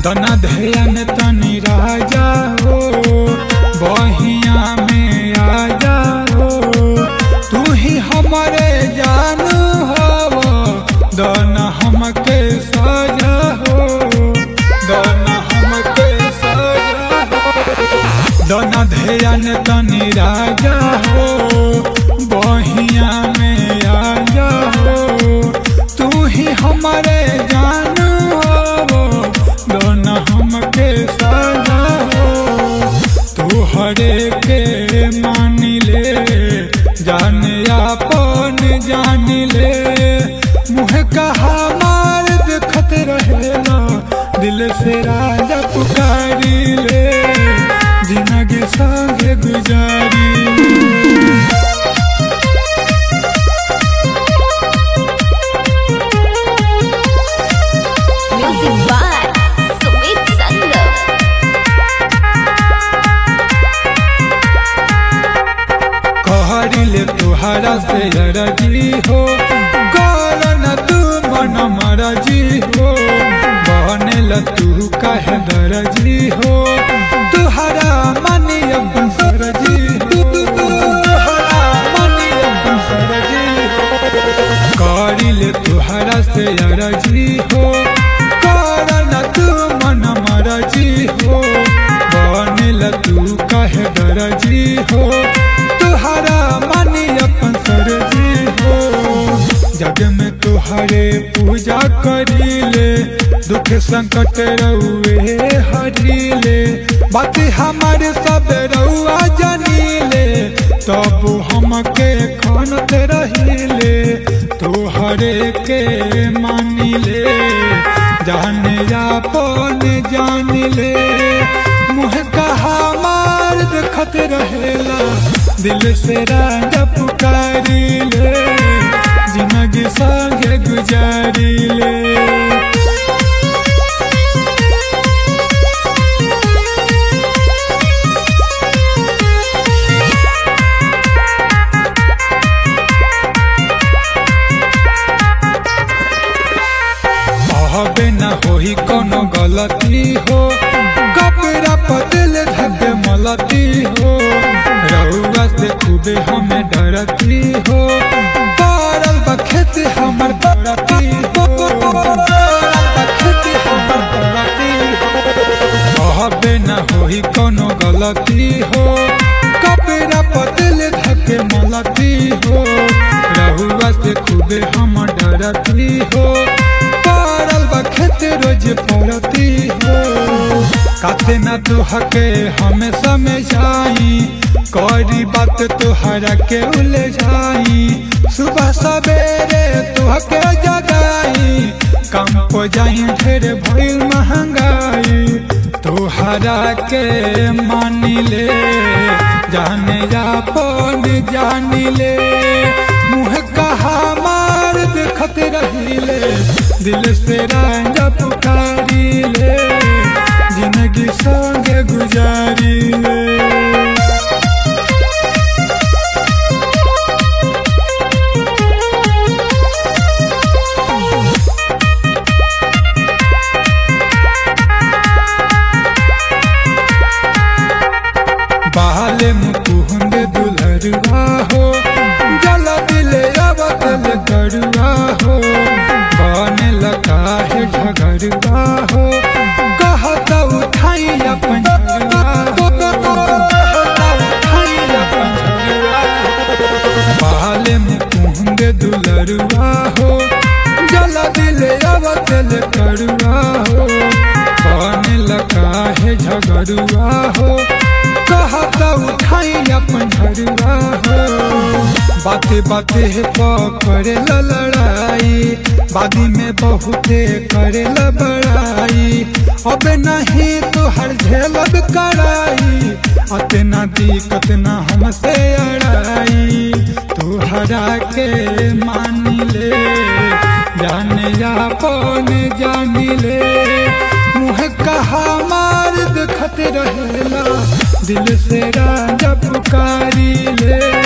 दना ध्यान तनी राजा हो बहिया में आ जाओ तू ही हमारे जानू हो दना हमके सजा हो दना हमके सजा हो दना ध्यान तनी राजा हो बहिया में आ जाओ तू ही हमारे जानू हो दोना हमके सजा हो तू हरे के मान ले जान अपन जान ले मुँह कहा मार देखत रहेला दिल से राजा पुकारी ले जिंदगी संगे गुजारी Music by Sumit Sangam. कहरिले तुहरा से अरजी हो गौरन तू मन मरजी हो बनेल तू कहे दरजी हो तुहरा मनी अपन सरजी तुहरा मनी अपन सरजी करिले तुहरा से अरजी हो करन तू मन मरजी हो बनेल तू कहे दरजी हो तुहरा मनी अपन सरजी हो जग में तुहरे पूजा करीले दुख संकट रउए हरीले बात हमारे सब रउआ जनीले तब हमके खानत रहीले तोहरे के मानिले जाने अपन जान ले मुँह कहा मार देखत रहेला दिल से राजा पुकारी ले जिंदगी संगे गुजारी ले कहबे न होई कोनो गलती हो कपड़ा पतल धके मलती हो रउआ से खूबे हमें डरती हो पारल बखेत हमर डरती हो पारल बखेत हमर डरती हो कहबे न होई कोनो गलती हो कपड़ा पतल धके मलती हो रहुआ से खूबे हम डरती हो पारल बखेत रोज पड़ती हो काते न तुहके हमें समझाई करी बात तुहरा के उलझाई सुबह सवेरे तुहके जगाई काम को जाई ढेर भइल महंगाई तुहरा के मान ले जाने जापन जान ले मुँह कहा मार देखत रहीले दिल से राजा पुकारी ले जिंदगी संगे गुजारी ले बाले मुकुंद दुलरुआ हो जल दिले अवतल करुआ हो बने लगा है झगरुआ हो कहत उठाई अपन झगरुआ हो, कहत उठाई अपन झगरुआ हो। बाले मुकुंद दुलरुआ हो जल दिले अवतल करुआ हो बने लगा है झगरुआ हो कहत उठाई अपन झरुआ हो बाते बाते पकड़े लड़ाई बादी में बहुते करे बड़ाई अब नहीं तो हर झेलब कराई अतना दिक्कत ना हमसे अड़ाई तू हरा के मान ले जाने जापन जान ले मुँह कहा मार देखत रहेला दिल से राजा पुकारी ले